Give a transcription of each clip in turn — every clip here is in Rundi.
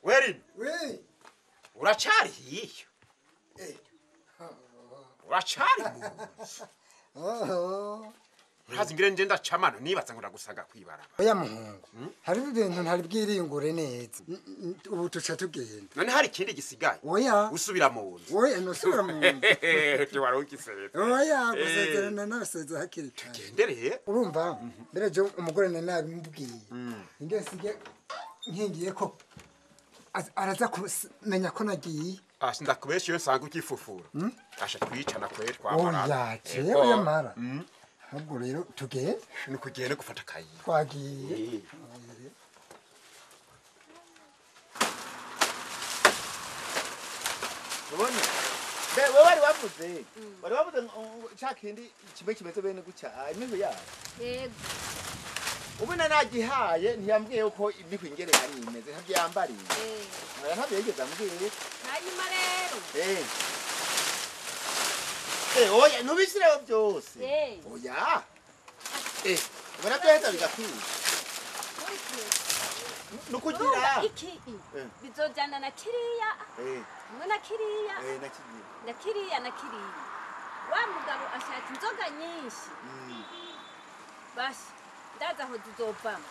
werin we uracari hiyo Eh. uracari mu oho urazi ngire nje ndacamana nibaza ngo ndagusaga kwibaraba oya muhungu hariho ibintu ntari bwiringure neza N- n- ubu tuca tugenda none hari ikindi gisigaye oya usubira mu nzu oya nusubira mu nzu wari ugiseza oya gusezerana naseze hakiri kare gendereye urumva mbere jo umugore na nabimubwiye ingene sige nkingiye ko az- araza kumenya ko nagiye asi ndakubesha iyo nsanga ukifufura asha twicana kwere twamarana oya jewe yamara ahubwo rero tugende ni kugende gufata akayi twagiye ubona be we wari wavuze wari wavuze ngo ca kindi kimwe kimeze bene gutya imihu yayo yego ubu na nagihaye ntiyambwiye yuko imihu ingere ari imeze ntabyo yambariye eh oya ntabyo yigeze ambwiye hanyuma rero eh eh oya ntubishireho byose eh oya eh ubona byoheza bigakwiye ni ukugira urumva iki Eh. bizojana na kiriya eh hamwe na kiriya eh nakigiye na kiriya na kiriya wa mugabo ashaka inzoga nyinshi Mm. bashi ndaza aho zizovamo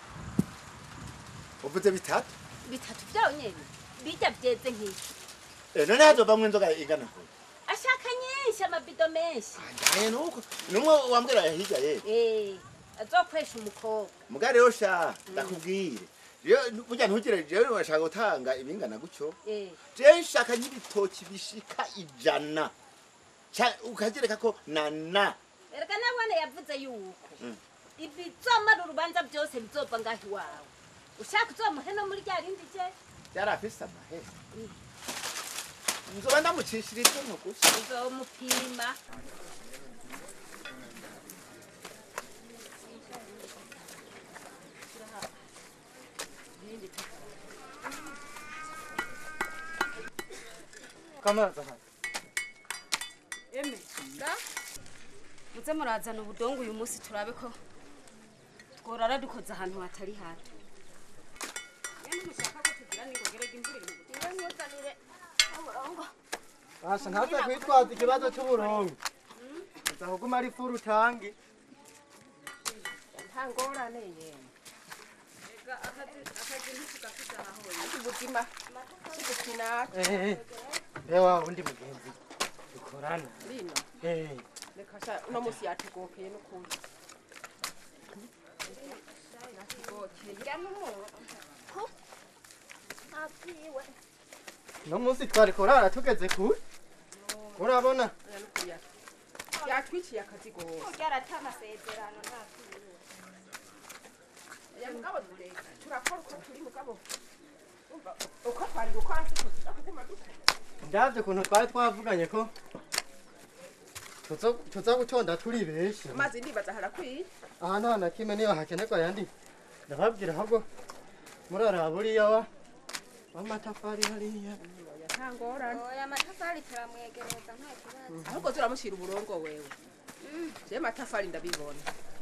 uvuze bitatu bitatu vyawo nyene bijya vyeze nk'iki eh none hazovamwo inzoga ingana kure ashaka nyinshi amabido menshi andaye nuko numwe wambwira hirya ye eh azokwesha umukobwa muga rero sha ndakubwire rero burya ntugire jewe urashaka gutanga ibingana gutyo eh jewe nshaka n'ibitoki bishika ijana Ca- ukagereka ko na na erega nabone yavuze yuko Mm. ibizomara urubanza byose bizova ngaho iwawe ushaka uzomuhe no muri rya rindi je yari afise amahera nzoba ndamucishira ituntu gusa uzomupima kamaza hano eme muze murazana ubudongo uyu munsi turabe ko tworara dukoze ahantu hatari hato basha ntaza kwitwaza ikibazo cy'uburongo uza kuguma ari furu utange nta ngorane yemwe ubuzima sigupinaka ehe ewa undi mugenzi dukorana rino ehe reka sha uno munsi yatugokeye n'ukuri yatugokeye no munsi twari korara tugeze kure urabona Oya n'ukuri yatu- yatwiciye akazi gose ryarata amasezerano ya mugabo tureka turakora uko turi mugabo umva uko twari gukora siko tuza kuguma dukora ndabyo ukuntu twari twavuganye ko tuzo- tuza gutonda turi benshi amazi ndibaza harakwiye ahantu hana kimwe niyo hakenerwa yandi ndababwira ahubwo muraraba buriya wa w'amatafari hariya oya nta ngorane oya amatafari turamwegereza nta kibazo ahubwo turamushyira uburongo wewe je matafari ndabibona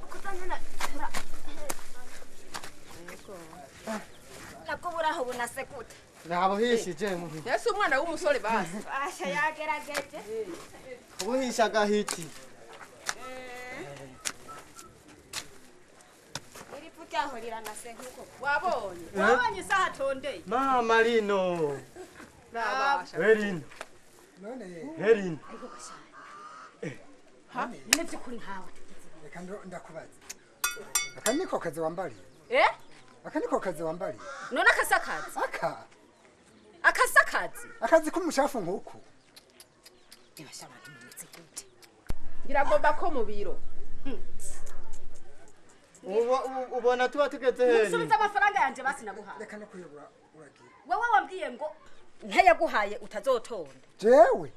Yego. nakuburaho bunasekuta nabuhishije muhi yesi umwana w'umusore basi basha yagerageje ubuhisha agahiti iri pu ryaho riranasekuko wabonye wabonye isaha atondeye mama rino nabasha herino none herino nyine by'ukuri nkawe reka ndo- ndakubaza aka niko kazi wambariye eh aka niko kazi wambariye none akasakazi aka akasakazi akazi k'umushafu nk'uku ibasha abantu bimeze gute ngira ngo mba ko mu biro Ubo- u- ubona tuba tugeze heri subiza amafaranga yanjye basi naguhaye reka no kuyobora uragiye wowe wambwiye ngo ntayaguhaye utazotonda jewe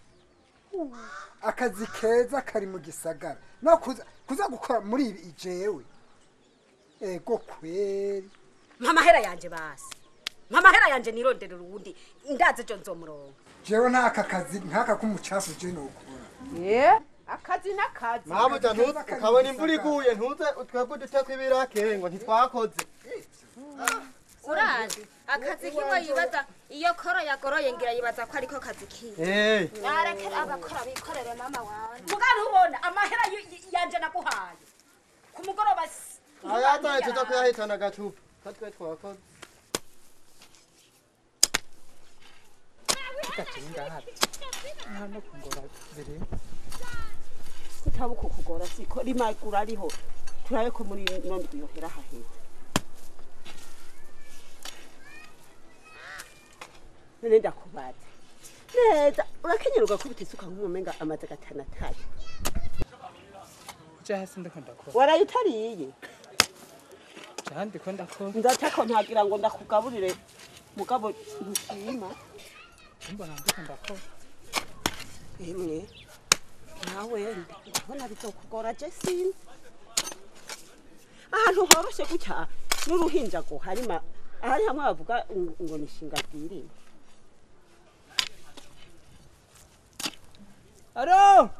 akazi keza kari mu gisagara no kuza kuza gukora muri ibi jewe ego kweri mpa amahera yanjye basi mpa amahera yanjye nironderera uwundi ndazi ejo nzomurongo jewe n'aka kazi nk'aka k'umucafu je nokora ye akazi n'akazi mabuja ntuze ukabona imvura iguye ntuze twebwe uduteko ibirake ngo ntitwakoze urazi akazi kiwe yibaza iyo koro yagoroye ngira yibaza ko ariko kazi kiwe Eh, narekera abakora bikorere mama wawe mugari ubona amahera y- y- yanje naguhaye ku mugoroba s- ayataye tuza kuyahitana gacupa katwe twakoze kutabuka kugora siko rimagura ariho turabe ko muri ino ndwi yohera hahera none ndakubaza neza urakenyera ugakubita isuka nk'umumenga amaze gatanu atari ja hasi ndiko ndakora waraye utariye ja ndiko ndakora ndatako ntagira ngo ndakugaburire mugabo ntushima mbona ndiko ndakora emwe nawe ndabona bizokugora je sinzi ahantu horoshe gutya n'uruhinja ngo harima ahari hamwe bavuga ngo ngo ni shinga bwirima aro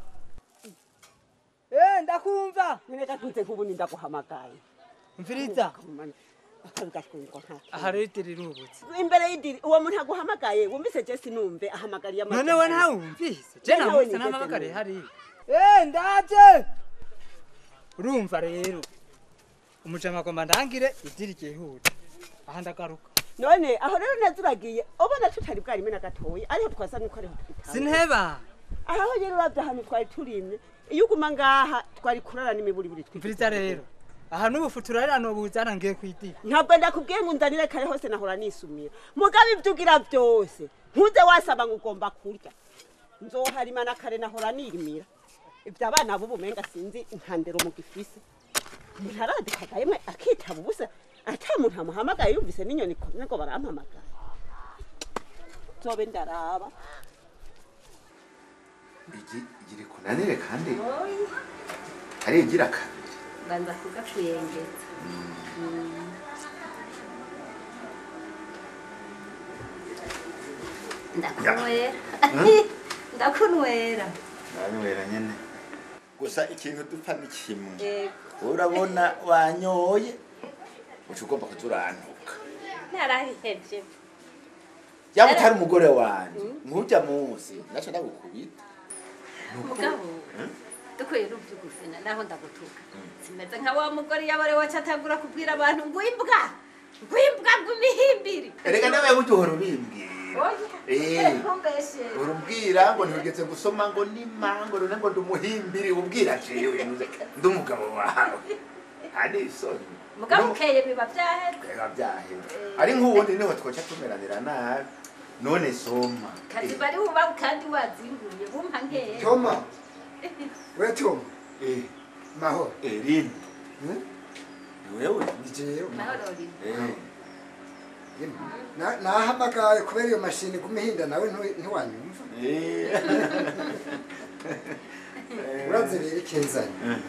eh ndakumva nyine gatunze nk'ubundi ndaguhamagaye mviriza akabi gashwingo nta aha rero idiri rubutse imbere y'idiri uwo muntu aguhamagaye wumvise je sinumve ahamagariye amajwi none we ntawumvise je Je nawe namutse nigeze n'amabakare numva. hari eh ndaje urumva rero umujama agomba ndangire idiri ryihuta aha ndagaruka none aho rero neza uragiye ubona tutari bwarime na gatoya ariho twasa nuko ariho twitanga sinheba aho rero uravye ahantu twari turimye iyo uguma ngaha twari kurara n'imiburi buri mviriza rero aha n'ubufu turarira buzana ngiye kwidiri ntabwo ndakubwiye ngo unzanire kare hose nahora nisumira mugabe ibyo ugira byose ntuze wasaba ngo ugomba kurya nzoharima na kare nahora nirimira ibyo abana b'ubumenga sinzi intandero mu gifise umuntu aradikaga yemwe akitaba ubusa ata muntu amuhamagaye yumvise n'inyoni ikomye ngo barampamagaye nzobe ndaraba igi iri kunanire kandi ari igira kabiri banza kugakuyengeza ndakunwera ndakunwera nanywera nyene gusa ikintu dupfa ni kimwe yego urabona wanyoye uca ugomba kuza urantuka narabihevye yaba utari umugore wanje nkujya munsi naca ndagukubita mugabo dukwiye n'ubyo gufina naho ndagutuka simeze nka wa mugore yabare wacu atangura kubwira abantu ngo imbwa ngo imbwa ngo imihimbiri erega nawe burya uhora ubimbwira Eh. ntumbeshe urubwira ngo ntigeze gusoma ngo ni mango none ngo ndumuhimbiri ubwira jewe ndi umugabo wawe ari isoni mugabo ukeye biba vyaheze biba byahera ari nk'ubundi niho twoca tumeranira nabi none soma kazi bari buba kandi wazinguye bumpa nkeya toma we toma Eh, mahoro eh, Lini Hmm? ni wewe ni jewe mahoro uri Eh, Na- nahamagaye kubera iyo mashini kumihinda nawe ntu- ntiwanyumva eh. uraze rero ikinzanye Eh.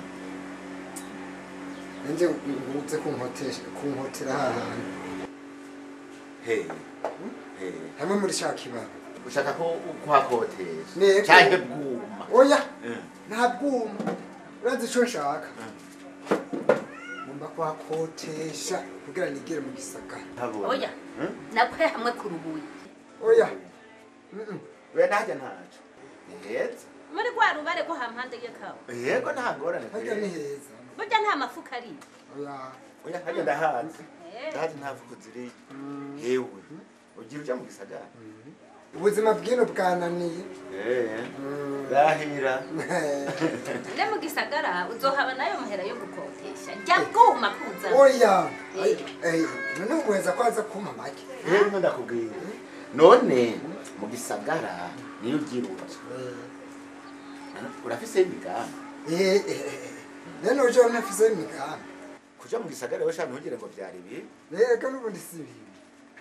nanje nguze kunkotesha kunkotera hahantu Hey, hey. hamwe muri ca kibaba ushaka ko kuhakotesha Nego. canke bwuma oya Eh. nta bwuma urazi ico nshaka ngomba kuhakotesha kugira nigere mu gisagara Ntabona. oya Hmm? nakwe hamwe kurubuye oya Mm-mm. we najya ntaco ni heza muri rwa rubare rwo hampande y'akawa yego nta ngorane harya ni kweri. heza burya nta mafuka ari oya oya harya ndahazi Eh. ndahazi nta vuko ziriyo yewe ugira uja mu gisagara ubuzima bwino bwananiye Eh, rahira ne mu gisagara uzohaba nayo mahera yo gukotesha jya bwuma kuza oya Eh, none ubuheza ko aza kumpa make rero ino ndakubwira none mu gisagara niyo ugira ubutswe urafise imigambi Eh, eh, eh. none uje unafise imigambi kuja mu gisagara we shaka ntugire ngo vyari bibi reka n'ubundi si bibi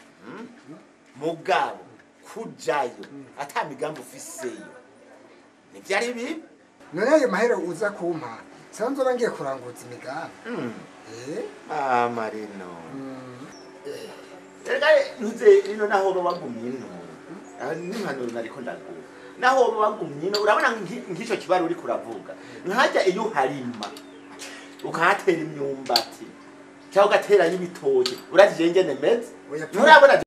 mugabo kujayo ata migambi ufiseyo ntivyari bibi none ayo mahera uza kumpa sanze uba ngiye kuranguza imigambi Eh, amarino mm. reka ntuze ino naho uba wagumye ino Ah, n'impanuro nariko ndaguha naho uba wagumye ino urabona nki- nk'ico kibazo uriko uravuga nkajya iyo uharima ukahatera imyumbati cyangwa ugaterayo ibitoki urazi je ngene meze Oya, nturabona